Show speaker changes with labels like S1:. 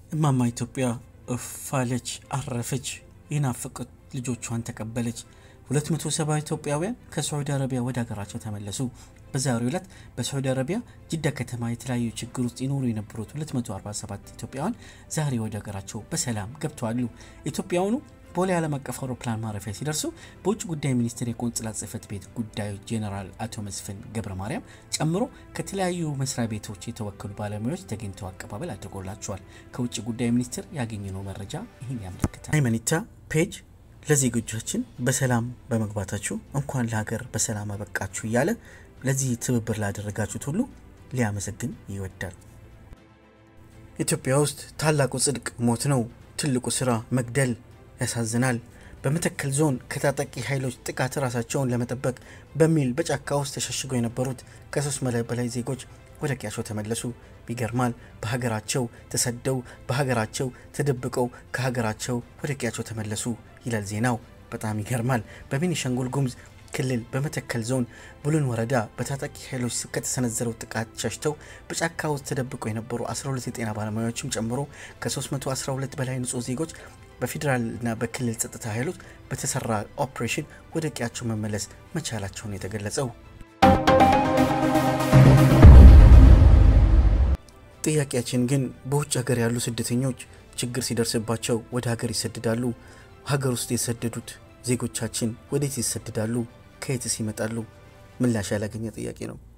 S1: እማማ ኢትዮጵያ እፋለች፣ አረፈች፣ የናፈቁት ልጆቿን ተቀበለች። 270 ኢትዮጵያውያን ከሳዑዲ አረቢያ ወደ ሀገራቸው ተመለሱ። በዛሬው ዕለት በሳዑዲ አረቢያ ጅዳ ከተማ የተለያዩ ችግር ውስጥ ይኖሩ የነበሩት 247 ኢትዮጵያውያን ዛሬ ወደ ሀገራቸው በሰላም ገብተዋሉ። ኢትዮጵያውያኑ ቦሌ ዓለም አቀፍ አውሮፕላን ማረፊያ ሲደርሱ በውጭ ጉዳይ ሚኒስቴር የቆንጽላ ጽሕፈት ቤት ጉዳዮች ጄኔራል አቶ መስፍን ገብረ ማርያም ጨምሮ ከተለያዩ መስሪያ ቤቶች የተወከሉ ባለሙያዎች ተገኝተው አቀባበል አድርጎላቸዋል። ከውጭ ጉዳይ ሚኒስቴር ያገኘነው መረጃ ይህን ያመለክታል። ሃይማኖታ ፔጅ ለዜጎቻችን በሰላም በመግባታችሁ እንኳን ለሀገር በሰላም አበቃችሁ እያለ ለዚህ ትብብር ላደረጋችሁት ሁሉ ሊያመሰግን ይወዳል። ኢትዮጵያ ውስጥ ታላቁ ጽድቅ ሞት ነው፣ ትልቁ ስራ መግደል ያሳዝናል። በመተከል ዞን ከታጣቂ ኃይሎች ጥቃት ራሳቸውን ለመጠበቅ በሚል በጫካ ውስጥ ተሸሽገው የነበሩት ከሶስት መቶ በላይ ዜጎች ወደ ቀያቸው ተመለሱ። ይገርማል። በሀገራቸው ተሰደው በሀገራቸው ተደብቀው ከሀገራቸው ወደ ቀያቸው ተመለሱ ይላል ዜናው። በጣም ይገርማል። በቤኒሻንጉል ጉሙዝ ክልል በመተከል ዞን ቡለን ወረዳ በታጣቂ ኃይሎች ከተሰነዘረው ጥቃት ሸሽተው በጫካ ውስጥ ተደብቀው የነበሩ 12 የጤና ባለሙያዎችም ጨምሮ ከ312 በላይ ንጹህ ዜጎች በፌዴራልና በክልል ጸጥታ ኃይሎች በተሰራ ኦፕሬሽን ወደ ቀያቸው መመለስ መቻላቸውን የተገለጸው። ጥያቄያችን ግን በውጭ ሀገር ያሉ ስደተኞች ችግር ሲደርስባቸው ወደ ሀገር ይሰደዳሉ። ሀገር ውስጥ የተሰደዱት ዜጎቻችን ወዴት ይሰደዳሉ? ከየትስ ይመጣሉ? ምላሽ ያላገኘ ጥያቄ ነው።